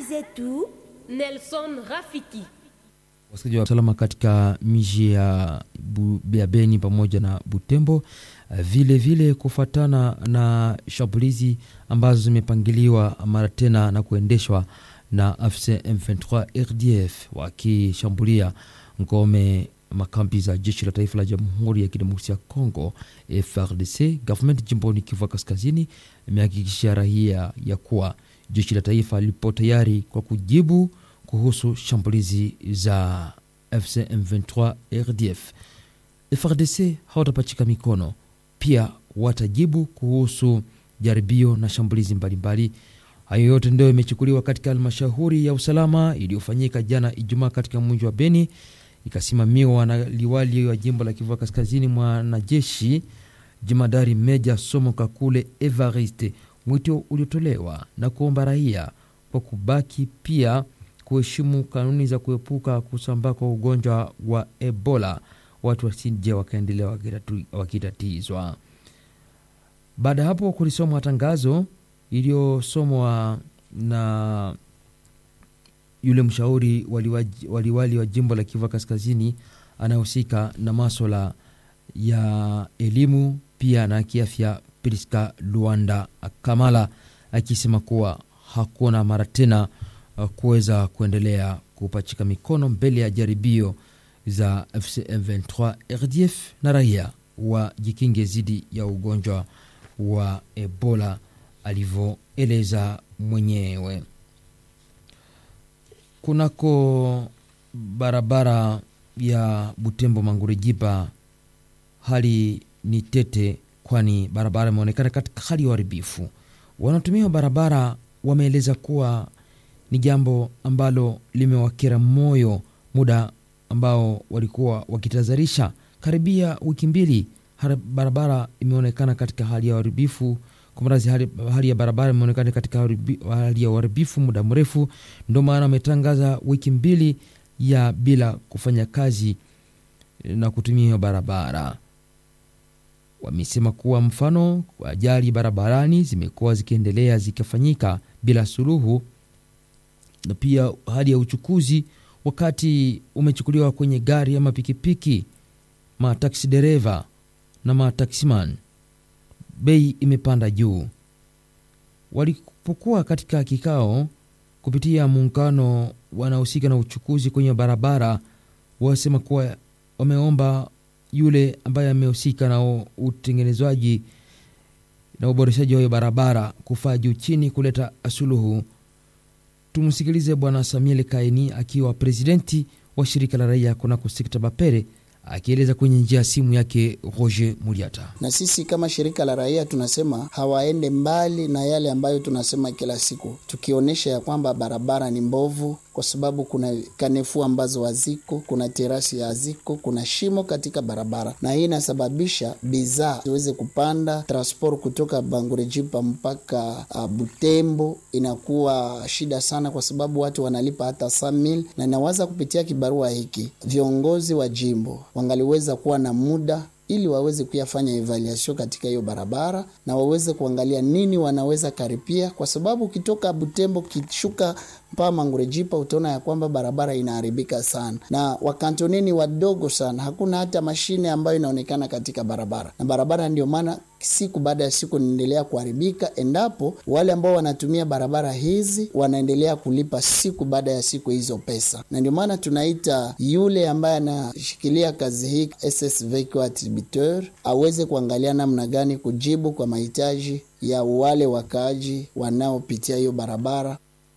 zetu. Nelson Rafiki. Wasikilizaji wa usalama katika miji ya, Bu- ya Beni pamoja na Butembo, eh, vile vile kufuatana na shambulizi ambazo zimepangiliwa mara tena na kuendeshwa na AFC M23 RDF wakishambulia ngome makambi za jeshi la taifa la Jamhuri ya Kidemokrasia ya Kongo FARDC. Government jimboni Kivu Kaskazini imehakikishia raia ya kuwa jeshi la taifa lipo tayari kwa kujibu kuhusu shambulizi za FC M23 RDF. FARDC hawatapachika mikono, pia watajibu kuhusu jaribio na shambulizi mbalimbali. Hayo yote ndio imechukuliwa katika halmashauri ya usalama iliyofanyika jana Ijumaa katika mji wa Beni, ikasimamiwa na liwali wa jimbo la Kivu Kaskazini, mwanajeshi jemadari Meja Somo Kakule Evariste. Mwito uliotolewa na kuomba raia kwa kubaki pia kuheshimu kanuni za kuepuka kusambaa kwa ugonjwa wa Ebola, watu wasije wakaendelea wakitatu- wakitatizwa. Baada ya hapo kulisomwa tangazo iliyosomwa na yule mshauri waliwaji- waliwali wa jimbo la Kivu Kaskazini anayehusika na maswala ya elimu pia na kiafya, Priska Luanda Kamala akisema kuwa hakuna mara tena uh, kuweza kuendelea kupachika mikono mbele ya jaribio za FCM23 RDF na raia wajikinge dhidi ya ugonjwa wa Ebola alivyoeleza mwenyewe. Kunako barabara ya Butembo Mangurejipa hali ni tete, kwani barabara imeonekana katika hali ya uharibifu. Wanaotumia barabara wameeleza kuwa ni jambo ambalo limewakera moyo muda ambao walikuwa wakitazarisha karibia wiki mbili. hara- Barabara imeonekana katika hali ya uharibifu kumrazi, hali, hali ya barabara imeonekana katika haribi- hali ya uharibifu muda mrefu, ndio maana wametangaza wiki mbili ya bila kufanya kazi na kutumia hiyo barabara. Wamesema kuwa mfano ajali barabarani zimekuwa zikiendelea zikifanyika bila suluhu, na pia hali ya uchukuzi wakati umechukuliwa kwenye gari ama pikipiki, mataksi dereva na mataksiman, bei imepanda juu. Walipokuwa katika kikao kupitia muungano wanaohusika na uchukuzi kwenye barabara, wasema kuwa wameomba yule ambaye amehusika na u- utengenezwaji na uboreshaji wa hiyo barabara kufaa juu chini kuleta suluhu. Tumsikilize Bwana Samuel Kaini akiwa presidenti wa shirika la raia kunako sekta Bapere akieleza kwenye njia ya simu yake Roger Muliata. na sisi kama shirika la raia tunasema hawaende mbali na yale ambayo tunasema kila siku, tukionyesha ya kwamba barabara ni mbovu, kwa sababu kuna kanefu ambazo haziko, kuna terasi haziko, kuna shimo katika barabara, na hii inasababisha bidhaa ziweze kupanda. Transport kutoka Bangurejipa mpaka uh, Butembo inakuwa shida sana, kwa sababu watu wanalipa hata samil, na inawaza kupitia kibarua hiki viongozi wa jimbo wangaliweza kuwa na muda ili waweze kuyafanya evaluation katika hiyo barabara na waweze kuangalia nini wanaweza karipia, kwa sababu ukitoka Butembo kishuka mpaka Mangurejipa utaona ya kwamba barabara inaharibika sana, na wakantoneni wadogo sana, hakuna hata mashine ambayo inaonekana katika barabara, na barabara ndio maana siku baada ya siku inaendelea kuharibika, endapo wale ambao wanatumia barabara hizi wanaendelea kulipa siku baada ya siku hizo pesa, na ndio maana tunaita yule ambaye anashikilia kazi hii SSV kwa attributeur aweze kuangalia namna gani kujibu kwa mahitaji ya wale wakaaji wanaopitia hiyo barabara.